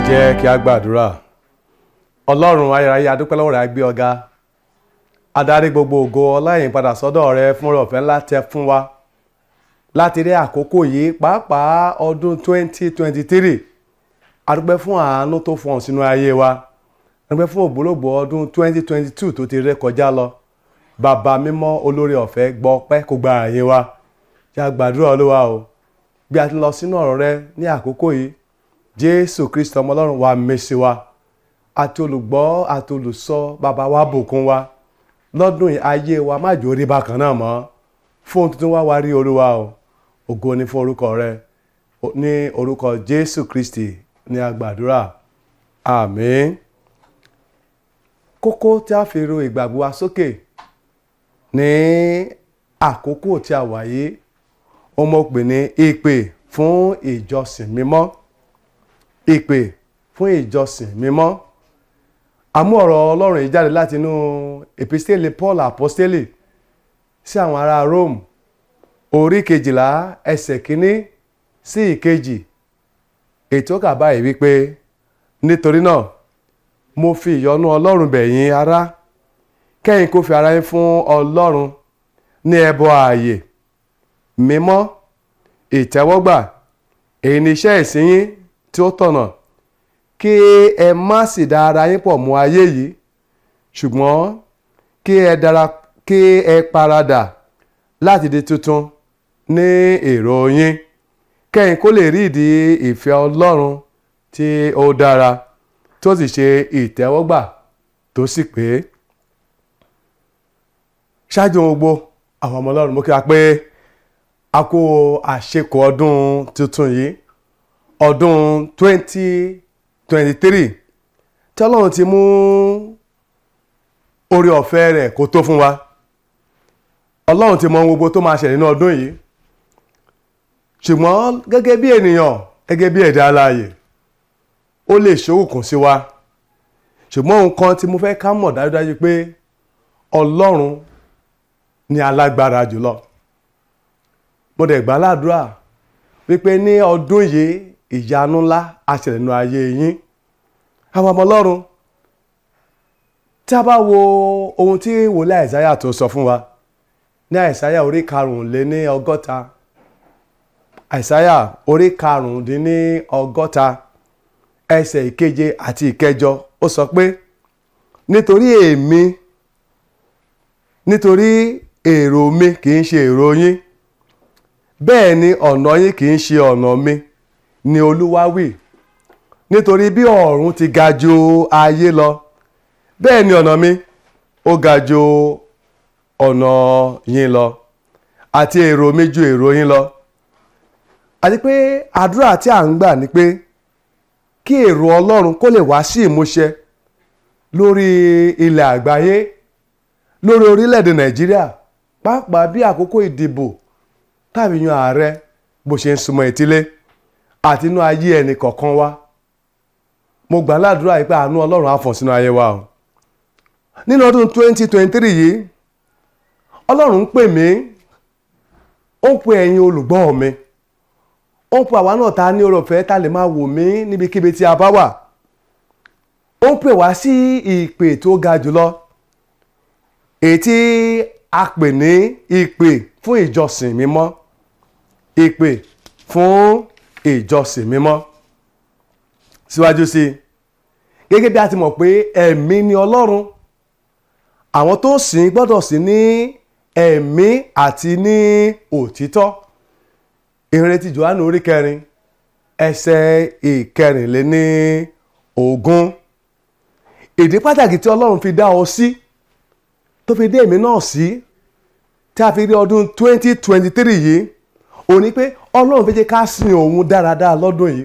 jẹ́ kí a gbàdúrà ọlọ́run ayérayé adúpẹ́ lọ́wọ́ rẹ̀ á gbé ọ̀gá adarí gbogbo ògo ọláyìn padà sọ́dọ̀ rẹ fún ọ̀fẹ́ ńlá tẹ fún wa láti rí àkókò yìí pàápàá ọdún 2023 adúpẹ́ fún àánú tó fọ̀n sínú ayé wa adúpẹ́ fún ògbólógbò ọdún 2022 tó ti ré kọjá lọ bàbá mímọ́ olórí ọ̀fẹ́ gbọ́ pẹ́ kó gba àyè wa yá gbàdúrà olúwa o bí a ti lọ sínú ọ̀rọ̀ rẹ ní àkókò yìí jésù kristu ọmọ ọlọ́run wa mèsì wa àti olùgbọ́ àti olùsọ bàbá wa bùkún wa lọ́dún yìí ayé wa má jò rí bákan náà mọ́ fóun tuntun wá wá rí olúwa o ògo ni fún orúkọ rẹ ní orúkọ jésù kristi ní agbàdúrà àmín kókó tí a fi ro ìgbàgbọ́ wa sókè ní àkókò tí a wà yìí ó mọ̀ pé ní ìpè fún ìjọsìn mímọ́ ìpè fún ìjọsìn mímọ́ àmú ọ̀rọ̀ ọlọ́run yìí jáde láti inú epistele paul apostoli sí àwọn ará rome orí kejìlá ẹsẹ̀ kínní sí ìkejì ètò kà báyìí wípé nítorí náà mo fi ìyọ́nú ọlọ́run bẹ̀ yín ará kẹ́yìn kó fi ara yín fún ọlọ́run ní ẹbọ ààyè mímọ́ ìtẹ́wọ́gbà èyí ni iṣẹ́ ìsìn yín tí ó tọ̀nà kí ẹ má sì dá ara yín pọ̀ mọ́ ayé yìí ṣùgbọ́n kí ẹ dára kí ẹ paradà láti di tuntun ní èrò yín kẹ́yìn kó lè rí ìdí ìfẹ́ ọlọ́run tí ó dára tó sì ṣe ìtẹ́wọ́gbà tó sì pé ṣáájú ohun gbogbo àwọn ọmọ ọlọ́run mo kí wa pé a kó àṣekọ ọdún tuntun yìí ọdún 2023 tí ọlọ́run ti mú orí ọ̀fẹ́ rẹ̀ kó tó fún wa ọlọ́run ti mọ ohun gbogbo tó máa ṣẹlẹ̀ nínú ọdún yìí ṣùgbọ́n gẹ́gẹ́ bí ènìyàn gẹ́gẹ́ bí ẹ̀dá alààyè ó lè ṣòwòkùn sí wa ṣùgbọ́n nǹkan tí mo fẹ́ ká mọ̀ dájúdájú pé ọlọ́run ni alágbára jùlọ mo dẹ̀ gbà ládùúrà wípé ní ọdún yìí ìyanu ńlá á ṣẹlẹ̀ nínú ayé yín àwọn ọmọ ọlọ́run tí a bá wo ohun tí wòlíì àìsáyà tó sọ fún wa ní àìsáyà orí karùnléní ọgọ́ta àìsáyà orí karùndínní ọgọ́ta ẹsẹ̀ ìkeje àti ìkẹjọ ó sọ pé nítorí èmi nítorí èrò mi kì í ṣe èrò yín bẹ́ẹ̀ ni ọ̀nà yín kì í ṣe ọ̀nà mi ni olúwa wí nítorí bí ọ̀run ti ga ju ayé lọ bẹ́ẹ̀ ni ọ̀nà mi ó ga ju ọ̀nà yín lọ àti èrò mi ju èrò yín lọ àti pé àdúrà tí à ń gbà ni pé kí èrò ọlọ́run kó lè wá sí ìmúṣẹ lórí ilẹ̀ àgbáyé lórí orílẹ̀-èdè nàìjíríà pàápàá bí àkókò ìdìbò tàbí yan ààrẹ bó ṣe ń súnmọ́ etílé àti inú ayé ẹnì kọ̀ọ̀kan wa mo gbà ládùúrà yìí pé àánú ọlọ́run á fọ̀n sínú ayé wa o nínú ọdún 2023 yìí ọlọ́run ń pè mí ó ń pe ẹ̀yin olùgbọ́ mi ó ń pe àwa náà ta ní ọ̀fẹ́ ta lè máa wò mí níbikíbi tí a bá wà ó ń pè wá sí ìpè tó ga jùlọ èyí tí a pè ní ìpè fún ìjọsìn mímọ́ ìpè fún ìjọsìn mímọ́ síwájú sí i gẹ́gẹ́ bí a ti mọ̀ pé ẹ̀mí ni ọlọ́run àwọn tó sìn gbọ́dọ̀ sí ní ẹ̀mí àti ní òtítọ́ ìrètí Jòhánù orí kẹrin ẹsẹ̀ ìkẹrìnléní ogún ìdí pàtàkì tí ọlọ́run fi dá ọ sí tó fi dé èmi náà sí tí a fi rí ọdún 2023 yìí ó ní pé ọlọ́run fẹ́ jẹ́ ká sin òun dáradára lọ́dún yìí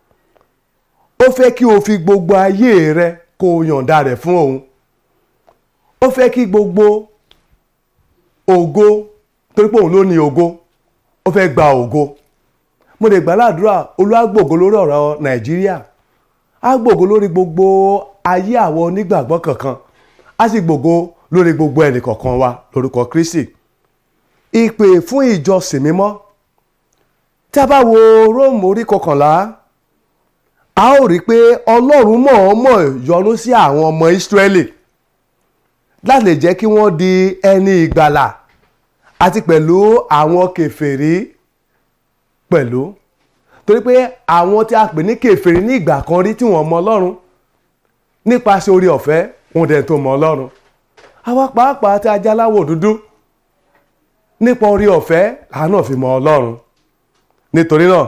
ó fẹ́ kí o fi gbogbo ayé rẹ kó o yọ̀ǹda rẹ̀ fún òun ó fẹ́ kí gbogbo ògo torí pé òun ló ní ògo ó fẹ́ gba ògo mo lè gbàládùra Olúwa gbògo lórí ọ̀rọ̀ Nàìjíríà á gbògo lórí gbogbo ayé àwọn onígbàgbọ́ kankan á sì gbògo lórí gbogbo ẹnì kọ̀ọ̀kan wa lórúkọ Kristi ìpè fún ìjọsìn mímọ́ tí a bá wo Róòmù orí kọkànlá a ó rí i pé ọlọ́run mọ̀ọ́mọ̀ yọ́nú sí àwọn ọmọ ìsírẹ́lì láti lè jẹ́ kí wọ́n di ẹni ìgbàlà àti pẹ̀lú àwọn kèfèrí pẹ̀lú torí pé àwọn tí a pè ní kèfèrí ní ìgbà kan rí tí wọ́n mọ ọlọ́run nípasẹ̀ orí ọ̀fẹ́ wọn dẹ̀ tó mọ ọlọ́run àwa pàápàá tí a jẹ́ aláwọ̀ dúdú nípa orí ọ̀fẹ́ làánà fi mọ ọlọ́run nítorí náà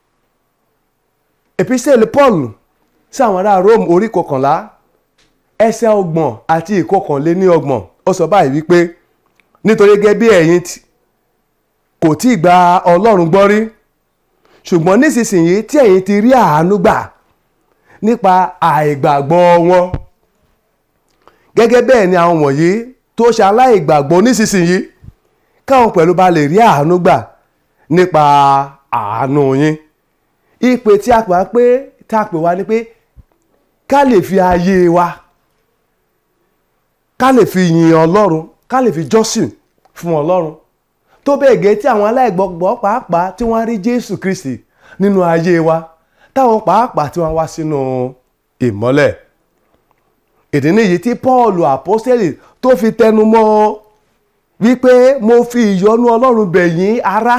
epistle paul sí àwọn ará rome orí kọkànlá ẹsẹ̀ ọgbọ̀n àti ìkọkànléní ọgbọ̀n ó sọ báyìí wípé nítorí gẹ́gẹ́ bí ẹ̀yin kò tí ì gba ọlọ́run gbọ́ rí ṣùgbọ́n nísinsìnyí tí ẹ̀yin ti rí àánú gbà nípa àìgbàgbọ́ wọn gẹ́gẹ́ bẹ́ẹ̀ ni àwọn wọ̀nyí tó ṣe aláìgbàgbọ́ nísinsìnyí káwọn pẹ̀lú bá lè rí àánú gbà nípa àánú yín ìpè tí a pè wá pé tí a pè wá ni pé ká lè fi ayé wa ká lè fi yin ọlọ́run ká lè fi jọ́sìn fún ọlọ́run tó bẹ́ẹ̀ gẹ́ tí àwọn aláìgbàgbọ́ pàápàá tí wọ́n rí jésù kristi nínú ayé wa táwọn pàápàá tí wọ́n wá sínú ìmọ́lẹ̀ ìdí nìyí tí paul àpọ́sítélì tó fi tẹnu mọ́ wípé mo fi ìyọ́nú ọlọ́run bẹ̀ yín ará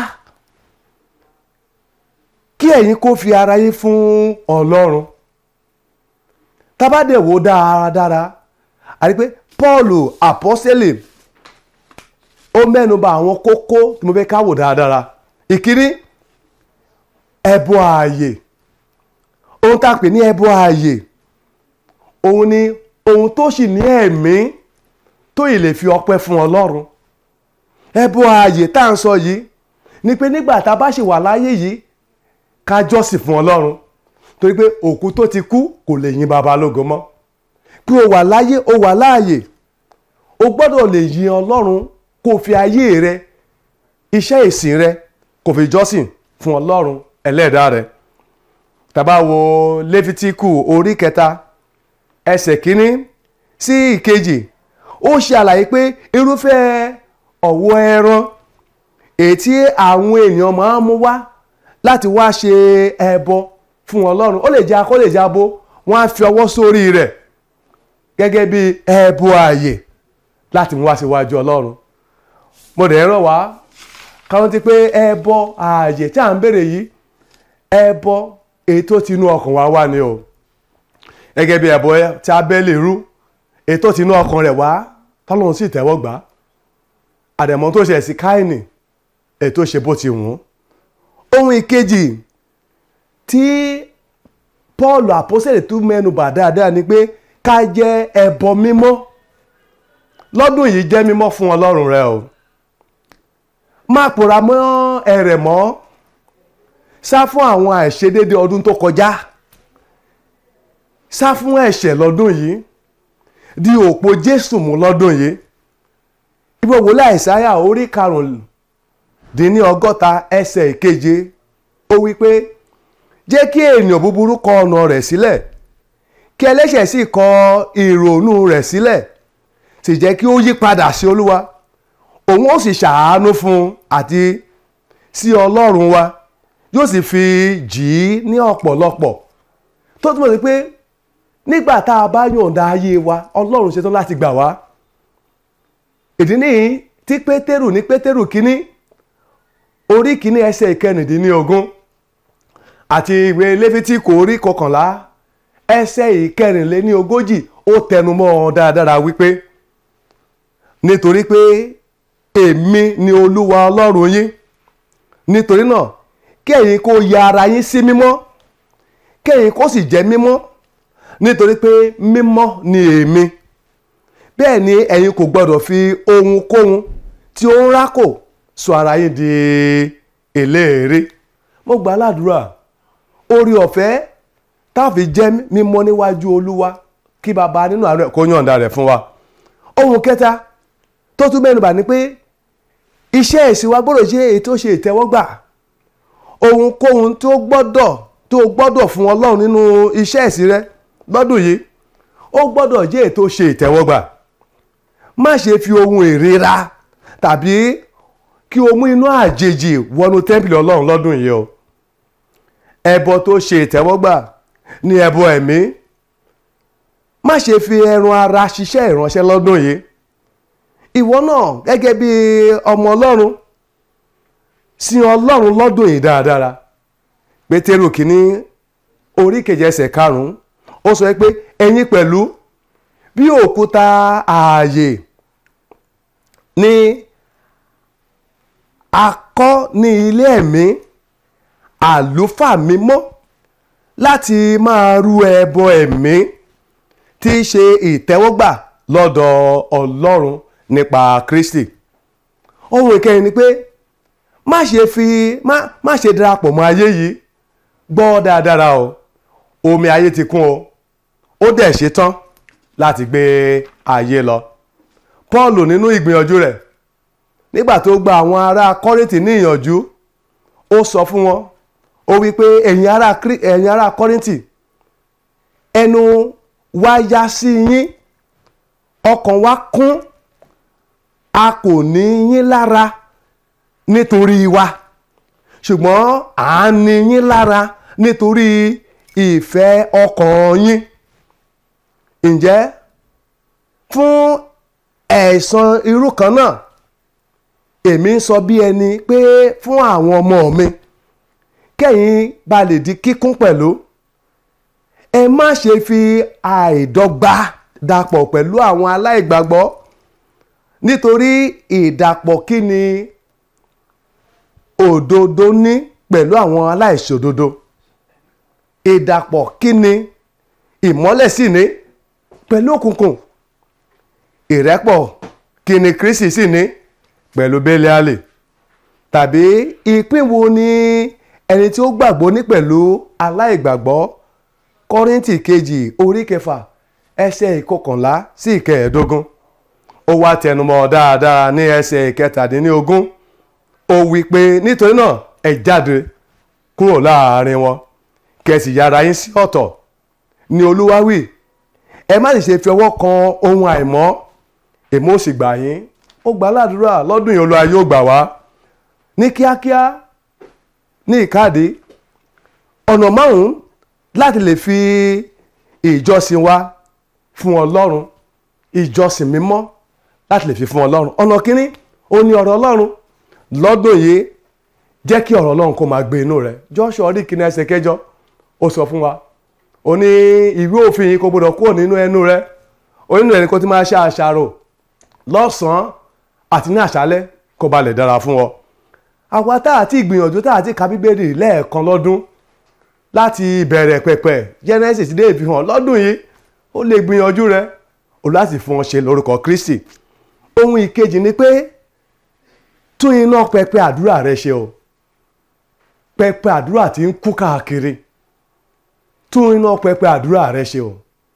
kí ẹ̀yin kó fi ara yín fún ọlọ́run tábàdẹ̀ wò dáradára àti pé paul àpọ́sítélì ó mẹ́nuba àwọn kókó tí mo fẹ́ ká wò dáradára ìkíní ẹbọ ààyè ohun tá a pè ní ẹbọ ààyè òun ni ohun tó sì ní ẹ̀mí tó yìí lè fi ọpẹ́ fún ọlọ́run ẹbọ ààyè tá à ń sọ yìí ni pé nígbà tá a bá ṣì wà láyé yìí ká jọ́sìn fún ọlọ́run torí pé òkú tó ti kú kò lè yin baba lógo mọ́ pé o wà láyé o wà láàyè o gbọ́dọ̀ lè yin ọlọ́run kó o fi ayé rẹ iṣẹ́ ìsìn rẹ kó o fi jọ́sìn fún ọlọ́run ẹlẹ́dàá rẹ tàbá wo lẹ́fítíkù orí kẹta ẹsẹ̀ kínní sí ìkejì ó ṣe àlàyé pé irúfẹ́ ọ̀wọ́ ẹran èyí tí àwọn èèyàn máa ń mú wá láti wá ṣe ẹbọ fún ọlọ́run ó lè jẹ́ akó lè jẹ́ abo wọ́n á fi ọwọ́ sórí rẹ̀ gẹ́gẹ́ bí ẹbọ ààyè láti mú wá síwájú ọlọ́run mo dẹ̀ rọ̀ wá káwọn ti pé ẹbọ ààyè tí à ń béèrè yìí ẹbọ èyí tó ti inú ọkàn wa wá ni o gẹ́gẹ́ bí ẹbọ tí Ábẹ́lì rú èyí tó ti inú ọkàn rẹ̀ wá tọ́lọ́run sì tẹ́wọ́ gbà àdẹ̀mọ́ tó ṣe sí Káínì èyí tó ṣe bó ti wù ú ohun ìkejì tí Paul àpọ́sẹ̀lẹ̀ tún mẹ́nu bà dáadáa ni pé ká jẹ́ ẹbọ mímọ́ lọ́dún yìí jẹ́ mímọ́ fún Ọlọ́run rẹ o má pòrá mọ́ ẹ̀rẹ̀ mọ́ sá fún àwọn àìṣedéédé ọdún tó kọjá sá fún ẹ̀ṣẹ̀ lọ́dún yìí di òpó Jésù mú lọ́dún yìí ibo wòlé Àìsáyà orí karùndínní ọgọ́ta ẹsẹ̀ ìkeje ó wí pé jẹ́ kí ènìyàn búburú kọ ọ̀nà rẹ̀ sílẹ̀ kí ẹlẹ́ṣẹ̀ sì kọ ìrònú rẹ̀ sílẹ̀ sì jẹ́ kí ó yí padà sí Olúwa òun ó sì ṣàánú fún un àti sí Ọlọ́run wa yóò sì fi jì í ní ọ̀pọ̀lọpọ̀ tó túmọ̀ sí pé nígbà tá a bá yọ̀ǹda ayé wa Ọlọ́run ṣetán láti gbà wá ìdí nìyí tí Pétérù ní Pétérù kínní orí kínní ẹsẹ̀ ìkẹrìndínlógún àti ìwé Léfítíkù orí kọkànlá ẹsẹ̀ ìkẹrìnléníogójì ó tẹnumọ́ ọ dáradára wípé nítorí pé èmi ni Olúwa Ọlọ́run yín nítorí náà kí ẹ̀yin kó ya ara yín sí mímọ́ kí ẹ̀yin kó sì jẹ́ mímọ́ nítorí pé mímọ́ ni èmi bẹ́ẹ̀ ni ẹ̀yin kò gbọ́dọ̀ fi ohunkóhun tí ó ń rákò sọ ara yín di eléèrè mo gbà ládùúrà orí ọ̀fẹ́ táàfi jẹ́ mímọ́ níwájú Olúwa kí baba nínú àárẹ̀ kó yọ̀ǹda rẹ̀ fún wa ohun kẹta tó tún mẹ́nubà ni pé iṣẹ́ ìsìn wa gbọ́dọ̀ jẹ́ èyí tó ṣe ìtẹ́wọ́gbà ohunkóhun tó gbọ́dọ̀ tó gbọ́dọ̀ fún Ọlọ́run nínú iṣẹ́ ìsìn rẹ lọ́dún yìí ó gbọ́dọ̀ jẹ́ èyí tó ṣe ìtẹ́wọ́gbà má ṣe fi ohun ìríra tàbí kí o mú inú àjèjì wọnú tẹ́ḿpìlì Ọlọ́run lọ́dún yìí o ẹbọ tó ṣe ìtẹ́wọ́gbà ní ẹbọ ẹ̀mí má ṣe fi ẹran ara ṣiṣẹ́ ìránṣẹ́ lọ́dún yìí ìwọ náà gẹ́gẹ́ bí ọmọ ọlọ́run sin ọlọ́run lọ́dún yìí dáradára pétérù kìíní orí kejì ẹsẹ̀ karùn-ún ó sọ pé ẹ̀yin pẹ̀lú bí òkúta ààyè ní akọ́ ní ilé ẹ̀mí àlùfáà mímọ́ láti máa rú ẹbọ ẹ̀mí tí í ṣe ìtẹ́wọ́gbà lọ́dọ̀ ọlọ́run nípa kristi ohun ìkẹyìn ni pé má ṣe fi má má ṣe darapọ̀ mọ́ ayé yìí gbọ́ dáadáa o omi ayé ti kún o ó dẹ̀ ṣe tán láti gbé ayé lọ paul nínú ìgbìyànjú rẹ̀ nígbà tó gba àwọn ará kọ́rìntì ní ìyànjú ó sọ fún wọn ó wí pé ẹ̀yin ará ẹ̀yin ará kọ́rìntì ẹnu wa yá sí yín ọkàn wa kún a kò ní yín lára nítorí wa ṣùgbọ́n à ń ní yín lára nítorí ìfẹ́ ọkàn yín ǹjẹ́ fún ẹ̀san irú kan náà èmi ń sọ bí ẹni pé fún àwọn ọmọ mi kẹ́yìn bá lè di kíkún pẹ̀lú ẹ má ṣe fi àìdọ́gba dàpọ̀ pẹ̀lú àwọn aláìgbàgbọ́ nítorí ìdàpọ̀ kí ni òdodo ní pẹ̀lú àwọn aláìṣòdodo ìdàpọ̀ kí ni ìmọ́lẹ̀ sì ní pẹ̀lú òkùnkùn ìrẹ́pọ̀ kí ni Kristi sì ní pẹ̀lú Bẹ́líálì tàbí ìpín wo ni ẹni tí ó gbàgbọ́ ní pẹ̀lú aláìgbàgbọ́ Kọ́ríńtì kejì orí kẹfà ẹsẹ̀ ìkọkànlá sí ìkẹẹ̀ẹ́dógún ó wá tẹnumọ́ dáadáa ní ẹsẹ̀ ìkẹtàdínlógún ó wí pé nítorí náà ẹ jáde kúrò láàrin wọn kẹsì yára yín sí ọ̀tọ̀ ni Olúwa wí ẹ má sì ṣe fi ọwọ́ kan ohun àìmọ́ èmi ó sì gbà yín ó gbà ládùúrà lọ́dún yìí Olúwa yóò gbà wá ní kíákíá ní ìkáàdé ọ̀nà márùn-ún láti lè fi ìjọsìn wa fún Ọlọ́run ìjọsìn mímọ́ láti lè fi fún Ọlọ́run ọ̀nà kínní ó ní ọ̀rọ̀ Ọlọ́run lọ́dún yìí jẹ́ kí ọ̀rọ̀ Ọlọ́run kó máa gbé inú rẹ̀ Joshua orí kìíní ẹsẹ̀ kẹjọ ó sọ fún wa ó ní ìwé òfin yìí kò gbọdọ̀ kúrò nínú ẹnu rẹ̀ onínú rẹ̀ ni kò ti máa ṣe àṣàrò lọ́sàn-án àti ní àṣálẹ́ kó ba lè dára fún ọ àwa tá àti ìgbìyànjú tá àti ka bíbélì lẹ́ẹ̀kan lọ́dún láti ìbẹ̀rẹ̀ pẹ̀pẹ̀ Genesis dé ìfihàn lọ́dún yìí ó lè gbìyànjú rẹ̀ ó láti fún ọ ṣe lórúkọ Kristi ohun ìkejì ni pé tún iná pẹpẹ àdúrà rẹ ṣe o pẹpẹ àdúrà tí ń kú káàkiri tún iná pẹpẹ àdúrà rẹ ṣe o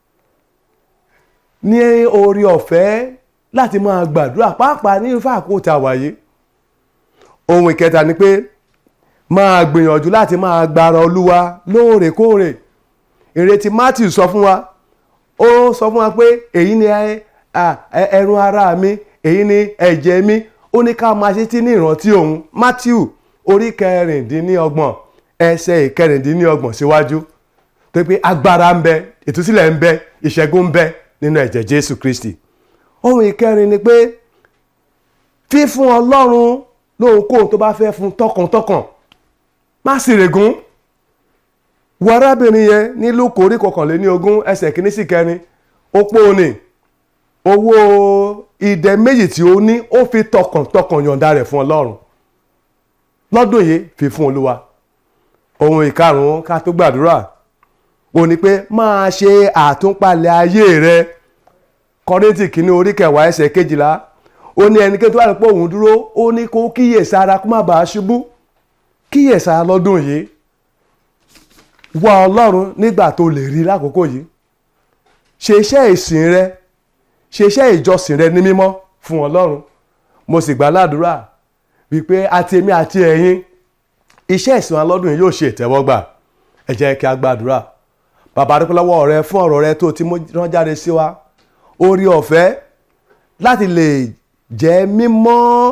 ní orí ọ̀fẹ́ láti máa gbàdúrà pàápàá ní ifá àkótá wáyé ohun ìkẹta ni pé máa gbìyànjú láti máa gbára olúwa lóòrèkóòrè ìrètí Matthew sọ fún wa ó sọ fún wa pé èyí ni ẹran ara mi èyí ni ẹ̀jẹ̀ mi ó ní ká máa ṣe tí ní ìrántí òun Matthew orí kẹrìndínlọ́gbọ̀n ẹsẹ̀ ìkẹrìndínlọ́gbọ̀n síwájú tó pé agbára ń bẹ ìtúsílẹ̀ ń bẹ ìṣẹ́gun ń bẹ nínú ẹ̀jẹ̀ Jésù Kristi ohun ìkẹrin ni pé fífún Ọlọ́run lóhunkóhun tó bá fẹ́ fún tọkàntọkàn má sì règún wo arábìnrin yẹn ní Lúùkù orí kọkànléní ogún ẹsẹ̀ kìíní sí kẹrin ó pọ̀ ní owó ìdẹ méjì tí ó ní ó fi tọkàntọkàn yọ̀ǹda rẹ̀ fún Ọlọ́run lọ́dún yìí fi fún Olúwa ohun ìkarùn-ún ká tó gbàdúrà ó ní pé máa ṣe àtúnpalẹ̀ ayé rẹ Kọ́ríńtì kìíní orí kẹwàá ẹsẹ̀ kejìlá ó ní ẹnikẹ́ni tó wà nípò òun dúró ó ní kó kíyèsára kó má bàa ṣubú kíyèsára lọ́dún yìí wá Ọlọ́run nígbà tó lè rí lákòókò yìí ṣe iṣẹ́ ìsìn rẹ ṣe iṣẹ́ ìjọsìn rẹ ní mímọ́ fún Ọlọ́run mo sì gbà ládùúrà wípé àti èmi àti ẹ̀yin iṣẹ́ ìsìn wa lọ́dún yìí yóò ṣe ìtẹ́wọ́gbà ẹ jẹ́ kí a gbàdúrà bàbá dúpẹ́ lọ́wọ́ rẹ fún ọ̀rọ̀ rẹ tó ti rán jáde sí wa orí ọ̀fẹ́ láti lè jẹ́ mímọ́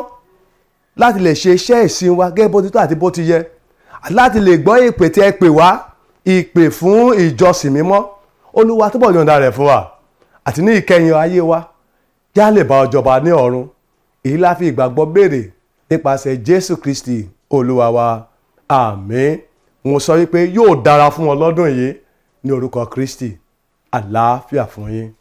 láti lè ṣe iṣẹ́ ìsìn wa gẹ́gẹ́ bó ti tó àti bó ti yẹ láti lè gbọ́ ìpè tí ẹ pè wá ìpè fún ìjọsìn mímọ́ olúwa túbọ̀ yọ̀ǹda rẹ̀ fún wa àti ní ìkẹyìn ayé wa já lè bá ọ jọba ní ọ̀run èyí la fi ìgbàgbọ́ béèrè nípasẹ̀ jésù kristi olúwa wa àmín mo sọ wípé yóò dára fún ọ lọ́dún yìí ní orúkọ kristi àlàáfíà fún yín.